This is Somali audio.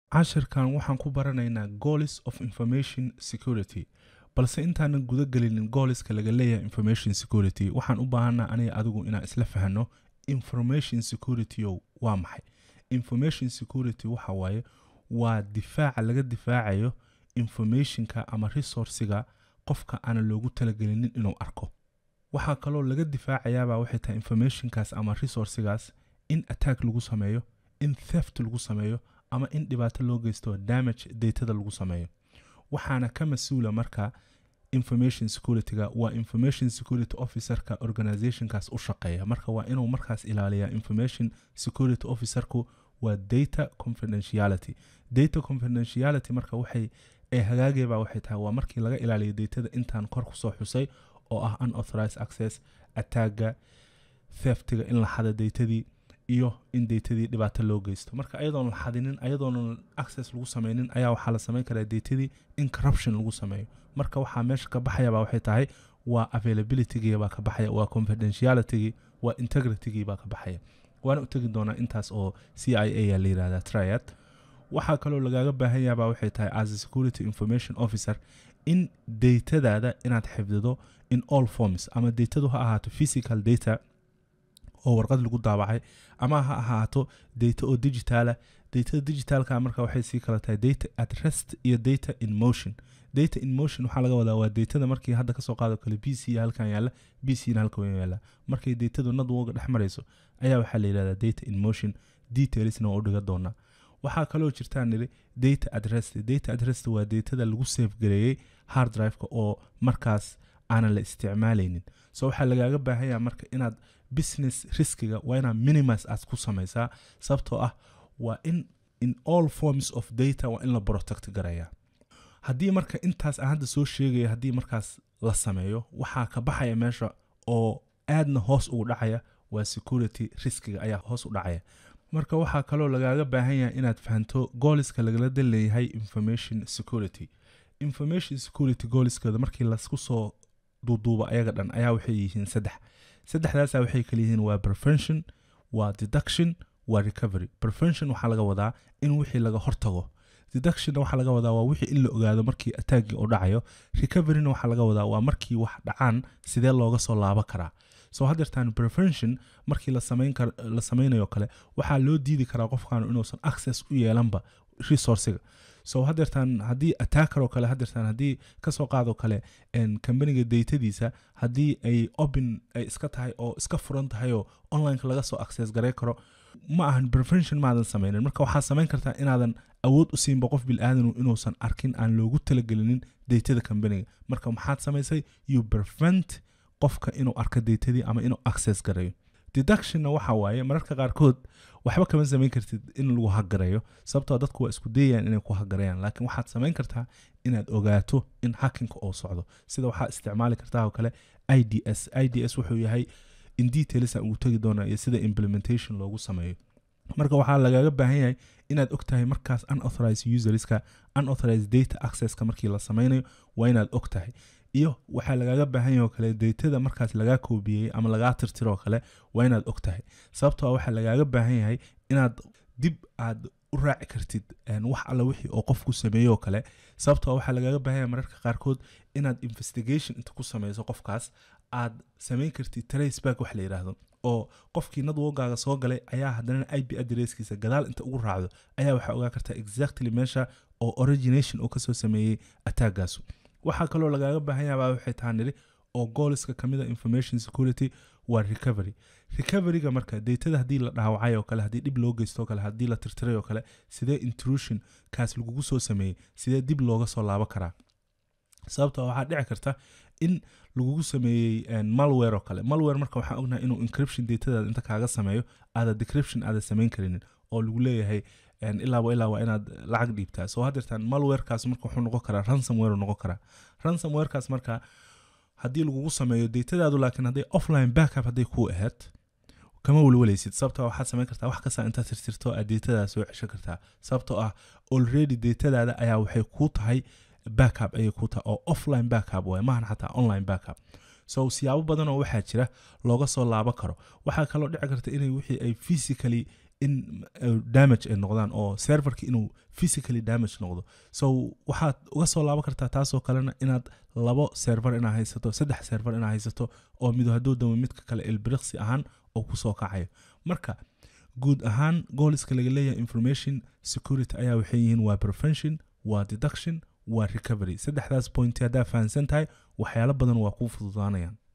cashirkan waxaan ku baranaynaa goals of information security balse intaanan guda gelinin gooliska laga leeyahay information security waxaan u baahanaa aniga adigu inaan isla fahno information security o waa maxay information security waxa waaye waa difaaca laga difaacayo informationka ama resourciga qofka aanan loogu talagelinin inuu arko waxaa kaloo laga difaacayaabaa waxay tahay informationkaas ama resourcigaas in attack lagu sameeyo in theft lagu sameeyo ama in dhibaato loo geysto damage datada lagu sameeyo waxaana ka mas-uula marka information securityga waa information security officerka organizationkaas u shaqeeya marka waa inuu markaas ilaaliyaa information security officerku waa data confidentiality data confidentiality marka waxay ee hagaageebaa waxay tahay waa markii laga ilaaliyo datada intaan kor kusoo xusay oo ah unauthorized access attagga theftiga in la xada datadii iyo in datadii dhibaato loo geysto marka ayadoon la xadinin ayadoonan access lagu sameynin ayaa waxaa la sameyn karaa datadii in corruption lagu sameeyo marka waxaa meesha ka baxayabaa waxay tahay waa availabilitygii baa ka baxaya waa confidentialitygii waa integritygii baa ka baxaya waana u tegi doonaa intaas oo c i a yaa la yirahdaa triad waxaa kaloo lagaaga baahan yahabaa waxay tahay as a security information officer in datadaada inaad xifdido in all forms ama datadu ha ahaato physical data oo warqad lagu daabacay ama ha ahaato data oo digitaala datada digitalka marka waxay sii kala tahay data at rest iyo data in motion data in motion waxaa laga wadaa waa datada markii hadda kasoo qaado kale b c halkan yaalla b c na halkan yaalla markay datadu nadwoga dhex marayso ayaa waxaa la yidhahdaa data in motion detailsna waa u dhiga doonaa waxaa kaloo jirtaan niri data at rest data at rest waa datada lagu safe gareeyey hard driveka oo markaas aanan la isticmaalaynin so waxaa lagaaga baahanyaa marka inaad business riskiga waa inaad minimis aad ku samaysaa sababtoo ah waa in in all forms of data waa in la protect garaya haddii marka intaas aan hadda soo sheegaya haddii markaas la sameeyo waxaa ka baxaya meesha oo aadna hoos ugu dhacaya waa security riskiga ayaa hoos u dhacaya marka waxaa kaloo lagaaga baahan yahay inaad fahanto gooliska lagala dan leeyahay information security information security gooliskooda markii lasku soo duuduuba ayaga dhan ayaa waxay yihiin saddex saddexdaasa waxay kala yihiin waa prevention waa deduction waa recovery prevention waxaa laga wadaa in wixii laga hortago deductionna waxaa laga wadaa waa wixii in la ogaado markii attaagii uu dhacayo recoveryna waxaa laga wadaa waa markii wax dhacaan sidee looga soo laabo karaa soo haddeertaan prevention markii la samaynayo kale waxaa loo diidi karaa qofkan inuusan access u yeelanba resourciga so haddeertaan haddii attacker oo kale haddeertaan haddii kasoo qaadoo kale kambaniga datadiisa haddii ay open ay iska tahay oo iska furan tahay oo onlineka laga soo access garay karo ma ahan prevention maadan sameynin marka waxaad samayn kartaa inaadan awood u siinba qof bil-aadanu inuusan arkin aan loogu talagelinin datada kambaniga marka maxaad samaysay you prevent qofka inuu arko datadii ama inuu access garayo deductionna waxa waaye mararka qaarkood waxba kama samayn kartid in lagu hagareeyo sababtoo dadku waa isku dayayaan inay ku hagarayaan laakiin waxaad samayn kartaa inaad ogaato in hakinka oo socdo sida waxaa isticmaali kartaa oo kale i d s i d s wuxuu yahay in detailsa ugu tegi doonaa iyo sida implementation loogu sameeyo marka waxaa lagaaga baahan yahay inaad og tahay markaas unauthorized userska unauthorized data accesska markii la sameynayo waa inaad og tahay iyo waxaa lagaaga baahan yahay oo kale datada markaas lagaa koobiyey ama lagaa tirtiroo kale waa inaad og tahay sababtoo waxaa lagaaga baahan yahay inaad dib aad u raaci kartid wax alla wixii oo qofku sameeyoo kale sababtoo waxaa lagaaga baahan yahay mararka qaarkood inaad investigation inta ku sameyso qofkaas aad samayn kartid traceback wax la yidhaahdo oo qofkii nadwogaaga soo galay ayaa haddana i b adresskiisa gadaal inta ugu raacdo ayaa waxaa ogaa kartaa exactly meesha oo origination uu kasoo sameeyey attaagaasu waxaa kaloo lagaaga baahan yahabaa waxay tahaa niri oo gooliska kamid a information security waa recovery recoveryga marka datada haddii la dhaawacay oo kale haddii dhib loo geysto oo kale haddii la tirtiray oo kale sidee intrusion kaas lagugu soo sameeyey sidee dib looga soo laabo karaa sababtoo waxaa dhici karta in lagugu sameeyey malware oo kale malware marka waxaa ognahay inuu encryption datadaada inta kaaga sameeyo aada decryption aada samayn karinin oo lagu leeyahay ilaaba ilaa waa inaad lacag dhiibtaa soo haddeertaan malwarekaas marka wuxuu noqon karaa ransomware noqon karaa ransomwarekaas marka haddii lagugu sameeyo datadaadu laakiin hadday offline backup hadday kuu ahayd kama welweleysid sababtoo waxaad samayn kartaa wax kasta intaad tirtirto aad datadaada soo ceshan kartaa sababtoo ah already datadaada ayaa waxay kuu tahay backup ayay kuu tahay oo offline backup waay maahan xataa online backup so siyaabo badan oo waxaa jira looga soo laabo karo waxaa kaloo dhici karta inay wixii ay physically in uh, damage ay noqdaan oo serverka inuu physically damage noqdo so waxaad uga soo laaban kartaa taasoo kalena inaad labo server inaa haysato saddex server inaa haysato oo mido hadduu damo midka kale ilbiriqsi ahaan oo kusoo kacayo marka guud ahaan gooliska laga leeyahay information security ayaa waxay yihiin waa prevention waa deduction waa recovery saddexdaas point haddaa fahamsan tahay waxyaalo badan waa kuu fududaanayaan